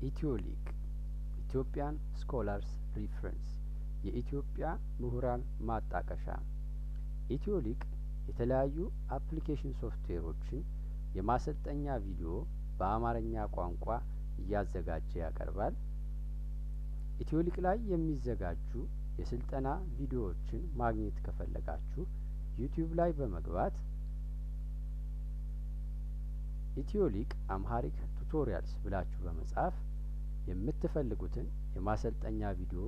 ኢትዮሊቅ ኢትዮጵያን ስኮላርስ ሪፍረንስ የኢትዮጵያ ምሁራን ማጣቀሻ ኢትዮሊቅ የተለያዩ አፕሊኬሽን ሶፍትዌሮችን የማሰልጠኛ ቪዲዮ በአማርኛ ቋንቋ እያዘጋጀ ያቀርባል። ኢትዮሊቅ ላይ የሚዘጋጁ የስልጠና ቪዲዮዎችን ማግኘት ከፈለጋችሁ ዩቲዩብ ላይ በመግባት ኢትዮሊቅ አምሀሪክ ቱቶሪያልስ ብላችሁ በመጻፍ የምትፈልጉትን የማሰልጠኛ ቪዲዮ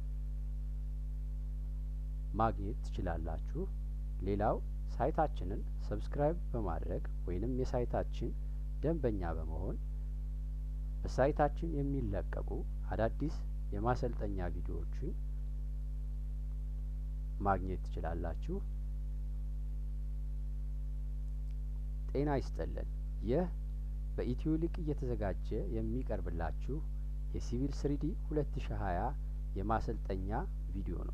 ማግኘት ትችላላችሁ። ሌላው ሳይታችንን ሰብስክራይብ በማድረግ ወይንም የሳይታችን ደንበኛ በመሆን በሳይታችን የሚለቀቁ አዳዲስ የማሰልጠኛ ቪዲዮዎችን ማግኘት ትችላላችሁ። ጤና ይስጥልን። ይህ በኢትዮሊቅ እየተዘጋጀ የሚቀርብላችሁ የሲቪል ስሪዲ ሁለት ሺ ሀያ የማሰልጠኛ ቪዲዮ ነው።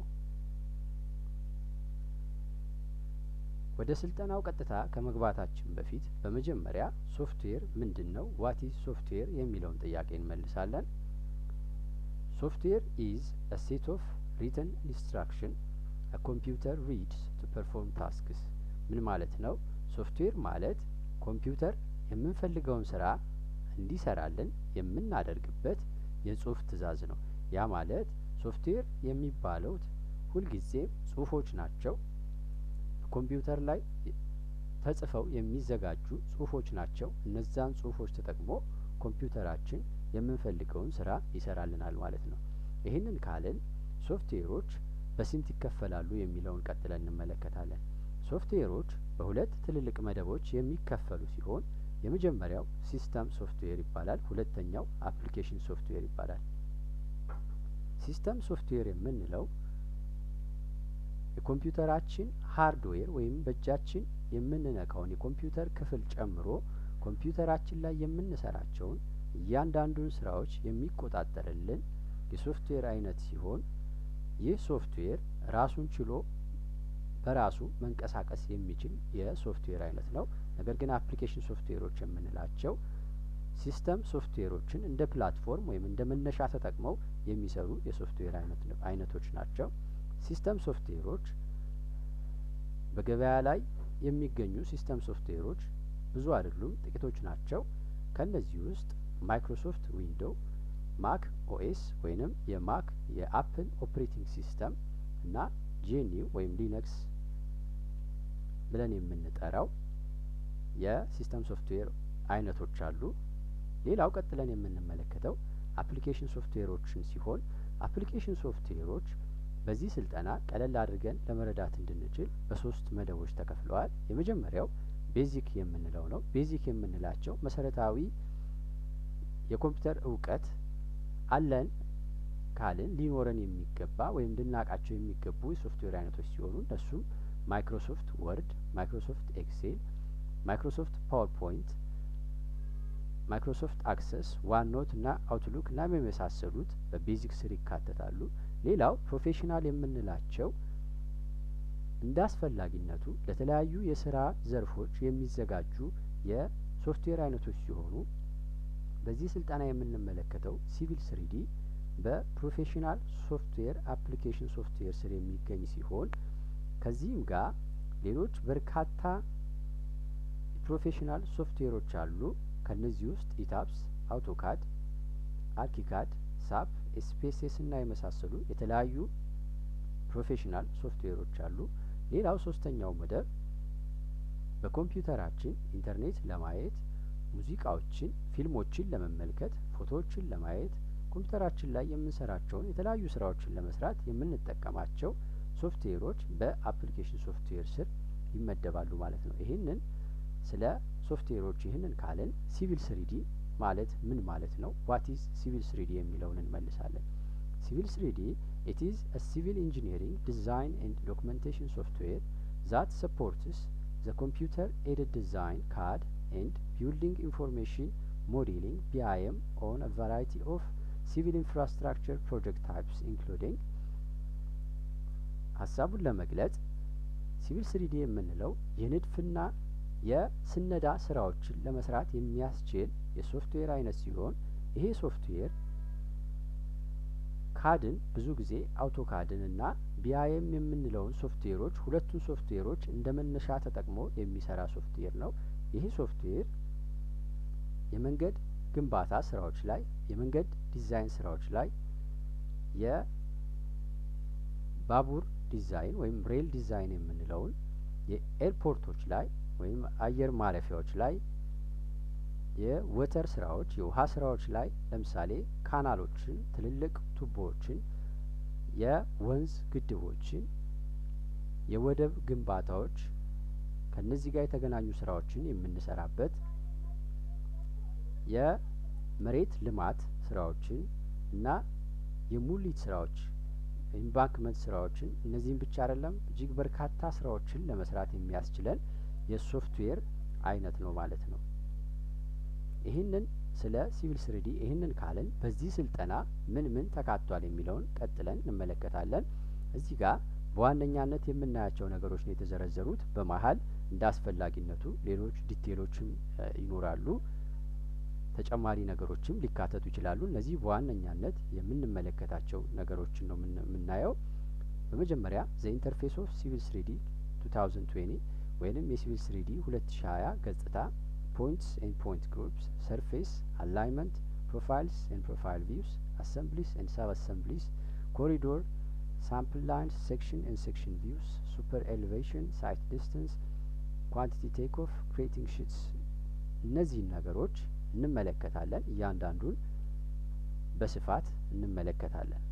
ወደ ስልጠናው ቀጥታ ከመግባታችን በፊት በመጀመሪያ ሶፍትዌር ምንድን ነው፣ ዋት ኢዝ ሶፍትዌር የሚለውን ጥያቄ እንመልሳለን። ሶፍትዌር ኢዝ አ ሴት ኦፍ ሪትን ኢንስትራክሽን አ ኮምፒውተር ሪድስ ቱ ፐርፎርም ታስክስ። ምን ማለት ነው? ሶፍትዌር ማለት ኮምፒውተር የምንፈልገውን ስራ እንዲሰራልን የምናደርግበት የጽሁፍ ትእዛዝ ነው። ያ ማለት ሶፍትዌር የሚባለው ሁልጊዜም ጽሁፎች ናቸው። ኮምፒውተር ላይ ተጽፈው የሚዘጋጁ ጽሁፎች ናቸው። እነዛን ጽሁፎች ተጠቅሞ ኮምፒውተራችን የምንፈልገውን ስራ ይሰራልናል ማለት ነው። ይህንን ካልን ሶፍትዌሮች በስንት ይከፈላሉ የሚለውን ቀጥለን እንመለከታለን። ሶፍትዌሮች በሁለት ትልልቅ መደቦች የሚከፈሉ ሲሆን የመጀመሪያው ሲስተም ሶፍትዌር ይባላል። ሁለተኛው አፕሊኬሽን ሶፍትዌር ይባላል። ሲስተም ሶፍትዌር የምንለው የኮምፒውተራችን ሀርድዌር ወይም በእጃችን የምንነካውን የኮምፒውተር ክፍል ጨምሮ ኮምፒውተራችን ላይ የምንሰራቸውን እያንዳንዱን ስራዎች የሚቆጣጠርልን የሶፍትዌር አይነት ሲሆን ይህ ሶፍትዌር ራሱን ችሎ በራሱ መንቀሳቀስ የሚችል የሶፍትዌር አይነት ነው። ነገር ግን አፕሊኬሽን ሶፍትዌሮች የምንላቸው ሲስተም ሶፍትዌሮችን እንደ ፕላትፎርም ወይም እንደ መነሻ ተጠቅመው የሚሰሩ የሶፍትዌር አይነቶች ናቸው። ሲስተም ሶፍትዌሮች በገበያ ላይ የሚገኙ ሲስተም ሶፍትዌሮች ብዙ አይደሉም፣ ጥቂቶች ናቸው። ከእነዚህ ውስጥ ማይክሮሶፍት ዊንዶው፣ ማክ ኦኤስ ወይንም የማክ የአፕል ኦፕሬቲንግ ሲስተም እና ጄኒው ወይም ሊነክስ ብለን የምንጠራው የሲስተም ሶፍትዌር አይነቶች አሉ። ሌላው ቀጥለን የምንመለከተው አፕሊኬሽን ሶፍትዌሮችን ሲሆን አፕሊኬሽን ሶፍትዌሮች በዚህ ስልጠና ቀለል አድርገን ለመረዳት እንድንችል በሶስት መደቦች ተከፍለዋል። የመጀመሪያው ቤዚክ የምንለው ነው። ቤዚክ የምንላቸው መሰረታዊ የኮምፒውተር እውቀት አለን ካልን ሊኖረን የሚገባ ወይም ልናውቃቸው የሚገቡ የሶፍትዌር አይነቶች ሲሆኑ እነሱም ማይክሮሶፍት ወርድ፣ ማይክሮሶፍት ኤክሴል፣ ማይክሮሶፍት ፓወርፖይንት፣ ማይክሮሶፍት አክሰስ፣ ዋንኖት እና አውትሉክ እና የመሳሰሉት በቤዚክ ስር ይካተታሉ። ሌላው ፕሮፌሽናል የምንላቸው እንደ አስፈላጊነቱ ለተለያዩ የስራ ዘርፎች የሚዘጋጁ የሶፍትዌር አይነቶች ሲሆኑ በዚህ ስልጠና የምንመለከተው ሲቪል ስሪዲ በፕሮፌሽናል ሶፍትዌር አፕሊኬሽን ሶፍትዌር ስር የሚገኝ ሲሆን ከዚህም ጋር ሌሎች በርካታ ፕሮፌሽናል ሶፍትዌሮች አሉ። ከነዚህ ውስጥ ኢታፕስ፣ አውቶካድ፣ አርኪካድ፣ ሳፕ፣ ኤስፔሴስ እና የመሳሰሉ የተለያዩ ፕሮፌሽናል ሶፍትዌሮች አሉ። ሌላው ሶስተኛው መደብ በኮምፒውተራችን ኢንተርኔት ለማየት ሙዚቃዎችን፣ ፊልሞችን ለመመልከት፣ ፎቶዎችን ለማየት ኮምፒውተራችን ላይ የምንሰራቸውን የተለያዩ ስራዎችን ለመስራት የምንጠቀማቸው ሶፍትዌሮች በአፕሊኬሽን ሶፍትዌር ስር ይመደባሉ ማለት ነው። ይህንን ስለ ሶፍትዌሮች ይህንን ካልን ሲቪል ስሪዲ ማለት ምን ማለት ነው? ዋት ኢዝ ሲቪል ስሪዲ የሚለውን እንመልሳለን። ሲቪል ስሪዲ ኢት ኢዝ አ ሲቪል ኢንጂኒሪንግ ዲዛይን ኤንድ ዶክመንቴሽን ሶፍትዌር ዛት ሰፖርትስ ዘ ኮምፒውተር ኤድድ ዲዛይን ካድ ኤንድ ቢልዲንግ ኢንፎርሜሽን ሞዴሊንግ ቢአይኤም ኦን አ ቫራይቲ ኦፍ ሲቪል ኢንፍራስትራክቸር ፕሮጀክት ታይፕስ ኢንክሉዲንግ ሀሳቡን ለመግለጽ ሲቪል ስሪዲ የምንለው የንድፍና የስነዳ ስራዎችን ለመስራት የሚያስችል የሶፍትዌር አይነት ሲሆን ይሄ ሶፍትዌር ካድን ብዙ ጊዜ አውቶካድን እና ቢአይኤም የምንለውን ሶፍትዌሮች ሁለቱን ሶፍትዌሮች እንደ መነሻ ተጠቅሞ የሚሰራ ሶፍትዌር ነው። ይሄ ሶፍትዌር የመንገድ ግንባታ ስራዎች ላይ የመንገድ ዲዛይን ስራዎች ላይ የባቡር ዲዛይን ወይም ሬል ዲዛይን የምንለውን የኤርፖርቶች ላይ ወይም አየር ማረፊያዎች ላይ የወተር ስራዎች የውሀ ስራዎች ላይ ለምሳሌ ካናሎችን፣ ትልልቅ ቱቦዎችን፣ የወንዝ ግድቦችን፣ የወደብ ግንባታዎች ከእነዚህ ጋር የተገናኙ ስራዎችን የምንሰራበት የመሬት ልማት ስራዎችን እና የሙሊት ስራዎች ኢምባንክመንት ስራዎችን እነዚህም ብቻ አይደለም እጅግ በርካታ ስራዎችን ለመስራት የሚያስችለን የሶፍትዌር አይነት ነው ማለት ነው። ይህንን ስለ ሲቪል ስሪዲ ይህንን ካልን በዚህ ስልጠና ምን ምን ተካቷል የሚለውን ቀጥለን እንመለከታለን። እዚህ ጋር በዋነኛነት የምናያቸው ነገሮች ነው የተዘረዘሩት። በመሀል እንደ አስፈላጊነቱ ሌሎች ዲቴሎችም ይኖራሉ። ተጨማሪ ነገሮችም ሊካተቱ ይችላሉ። እነዚህ በዋነኛነት የምንመለከታቸው ነገሮችን ነው የምናየው። በመጀመሪያ ዘ ኢንተርፌስ ኦፍ ሲቪል ስሪዲ ቱ ታውዘንድ ትዌኒ ወይንም የሲቪል ስሪዲ ሁለት ሺ ሀያ ገጽታ ፖይንትስ ኤንድ ፖይንት ግሩፕስ ሰርፌስ አላይመንት ፕሮፋይልስ ኤንድ ፕሮፋይል ቪውስ አሰምብሊስ ኤንድ ሰብ አሰምብሊስ ኮሪዶር ሳምፕል ላይንስ ሴክሽን ኤንድ ሴክሽን ቪውስ ሱፐር ኤሌቬሽን ሳይት ዲስተንስ ኳንቲቲ ቴክ ኦፍ ክሬቲንግ ሽትስ እነዚህን ነገሮች እንመለከታለን። እያንዳንዱን በስፋት እንመለከታለን።